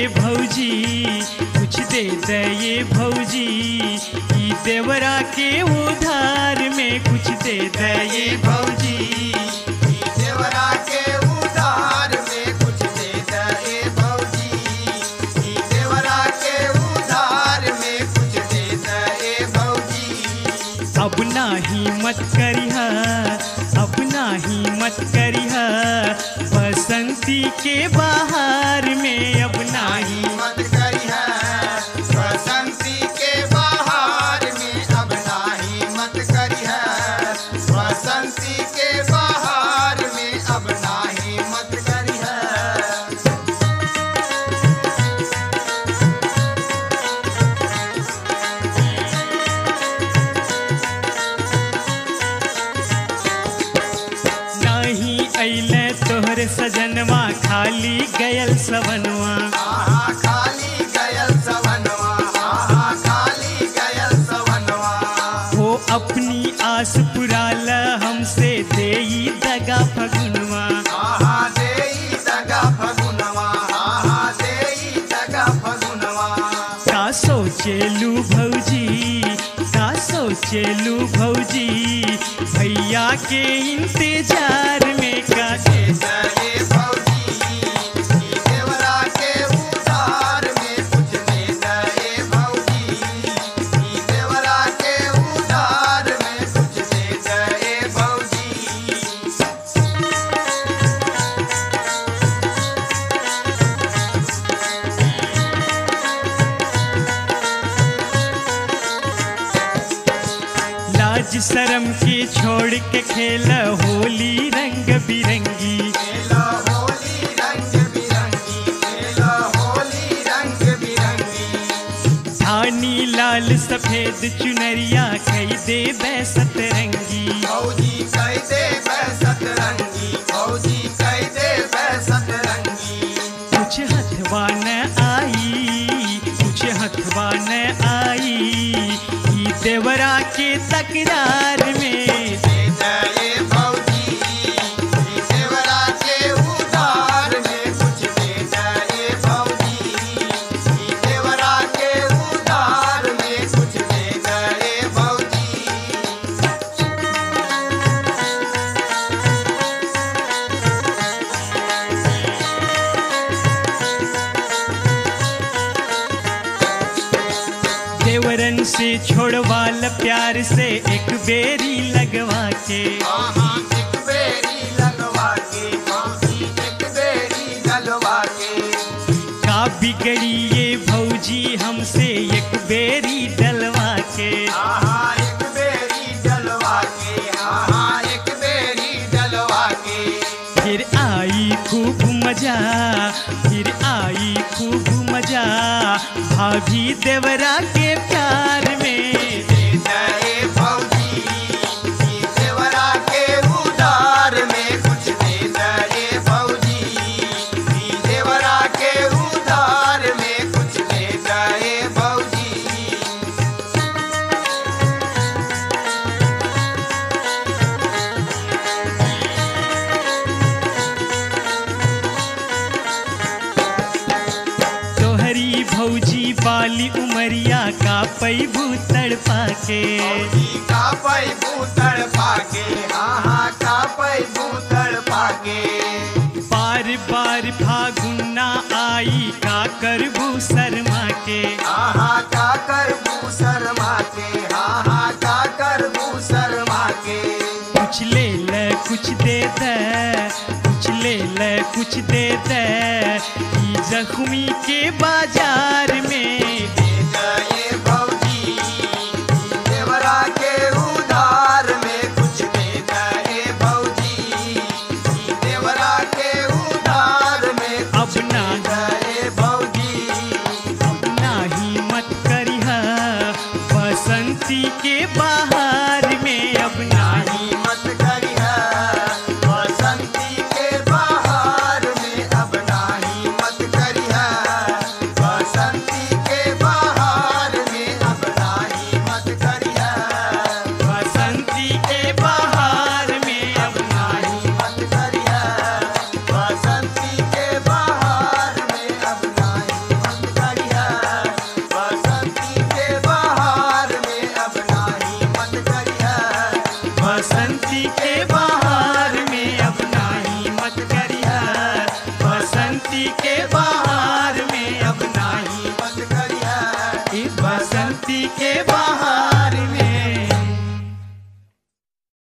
भौजी कुछ दे दे ये भौजी ई देवरा के उधार में कुछ दे दे ये भौजी देवरा के उधार में कुछ दे दे भौजी ई देवरा के उधार में कुछ दे दे भौजी अब नाही मत करिह अब नाही मत करिह बसंती के बाहर में अब नाही मत करी है बसंती के बाहर में अब नाही मत करी है बसंती के बाहर में अब नाही मत करी है नाही अइले तोहर सजनवा खाली गयल सवनवा आहा खाली गयल सवनवा आहा खाली गयल सवनवा हो अपनी आस पुराल हमसे देई दगा फगुनवा आहा देई दगा फगुनवा आहा देई दगा फगुनवा का सोचेलू भौजी का सोचेलू भौजी भैया के इंतजार में का जय भौजी ई देवरा के उधार में कुछ दे जय भौजी ई देवरा के उधार में कुछ दे जय भौजी लाज शरम के छोड़ के खेल होली रंग बिरंगी खेलो होली रंग बिरंगी खेलो होली रंग बिरंगी धानी लाल सफेद चुनरिया खई दे बैसत रंगी फौजी कह दे बैसत रंगी फौजी कह दे बैसत रंगी कुछ हथवा न आई कुछ हथवा न आई ई देवरा के तकरार में दे जय भौजी ई देवरा के उधार में कुछ दे जय भौजी ई देवरा के उधार में कुछ दे जय भौजी देवरन से छोड़वाल प्यार से एक बेरी लगवा के आहा एक बेरी लगवा के भौजी एक बेरी लगवा के का बिगड़ी ये भौजी हमसे एक बेरी डलवा के आहा एक बेरी डलवा के आहा एक बेरी डलवा के फिर आई खूब मजा फिर आई खूब मजा भाभी देवरा के प्यार में दे जय भौजी ई देवरा के उधार में कुछ दे जय भौजी ई देवरा के उधार में कुछ दे जय भौजी तोहरी भौजी बाली उमरिया का पैबू तड़पा के भौजी का पै भूतड़ पाके आहा का पै भूतड़ पाके बार बार फागुना आई का करबू शर्मा के आहा का कर शर्मा के आहा का कर शर्मा के कुछ ले ले कुछ दे दे कुछ ले ले कुछ दे दे ई जख्मी के बाजार में दे जय भौजी देवरा के उधार में कुछ दे जय भौजी देवरा के उधार में अब ना जय भौजी अब नाही मत करिह बसंती के बाहर में अब नाही नाही मत करिहा बसंती के बाहर में अब नाही मत करिहा बसंती के बाहर में अब नाही मत करिहा बसंती के बाहर में अब नाही नाही मत करिहा बसंती के बाहर में अब नाही बसंती के बहार